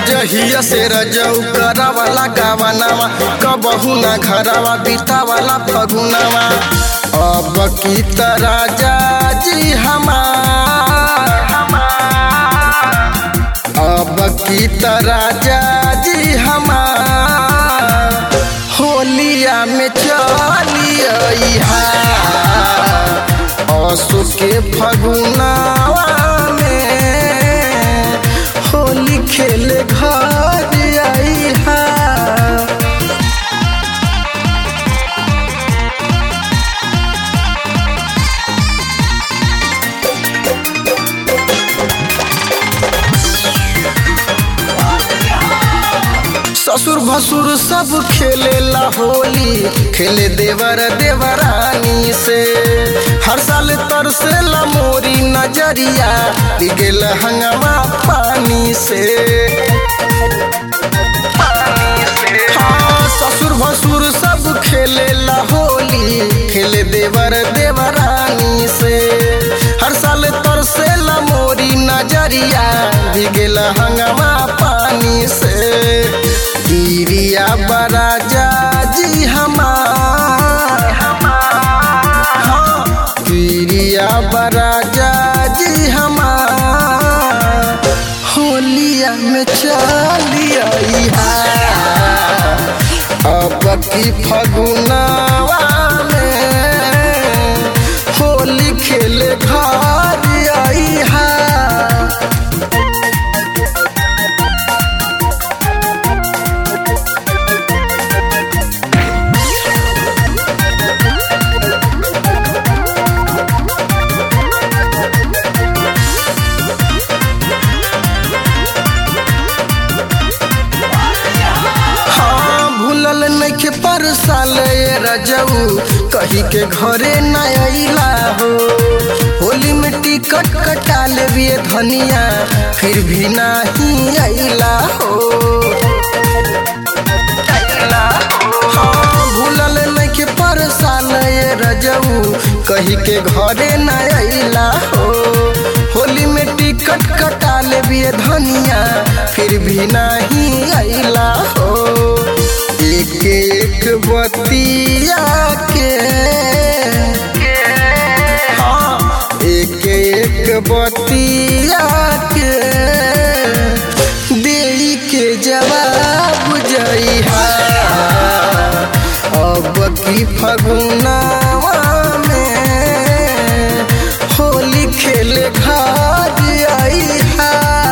जहिया से रजऊ करवाला गावनावा कबहू ना घरवा बीतावाला फगुनावा अब की राजा जी हमार अब की राजा जी हमार होलिया में चलिया असु के फगुनावा में होली खेले घर आई हा ससुर भसुर सब खेलेला होली खेले देवर देवरानी से हर साल तरसेला मोरी नजरिया बिगेल हंगमा पानी से हाँ, ससुर भसुर सब खेलेला होली खेले देवर देवरानी से हर साल तरसेला मोरी नजरिया बिगेल हंगमा पानी से गिरिया बराजा जी हमार हाँ, गिरिया बराजा जी हमार होलिया में चलिया अब की फगुनावा में होली खेले घर आई हा हाँ भूलल नइखे पर साल ये रजऊ कही के घरे न अइला हो होली में टिकट कटा लेबिए धनिया फिर भी नहीं अइला हो हाँ भूलल नइखे पर साल ये रजऊ कही के घरे न अइला हो होली में टिकट कटा लेबिए धनिया फिर भी नहीं अइला हो एक एक बतिया के हाँ एक एक बतिया के देई के जवाब जइहा अब की फगुनावा में होली खेले घर आई हा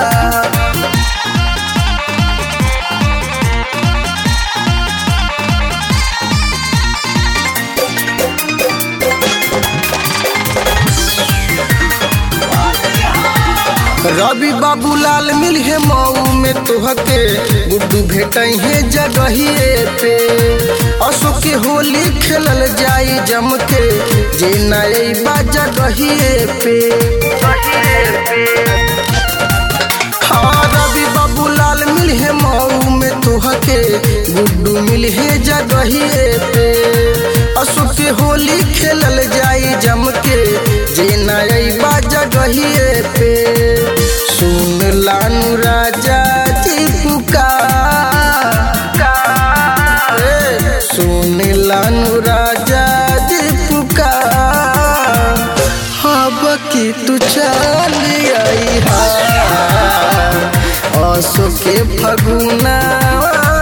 रवि बाबूलाल मिल है मऊ में तोहके गुड्डू भेटई है जगहिए पे अशोक के होली खेलल जाई जम के जे नई बा जगहिए पे हाँ रवि बाबूलाल मिल है मऊ में तोहके गुड्डू मिल है जगहिए पे अशोक के होली खेलल जाई जम के जे नई बा जगहिए पे सुन लानु राजा जी पुकार ए, सुन लानु राजा जी पुकार अब की तू चल आई हा असो के फगुना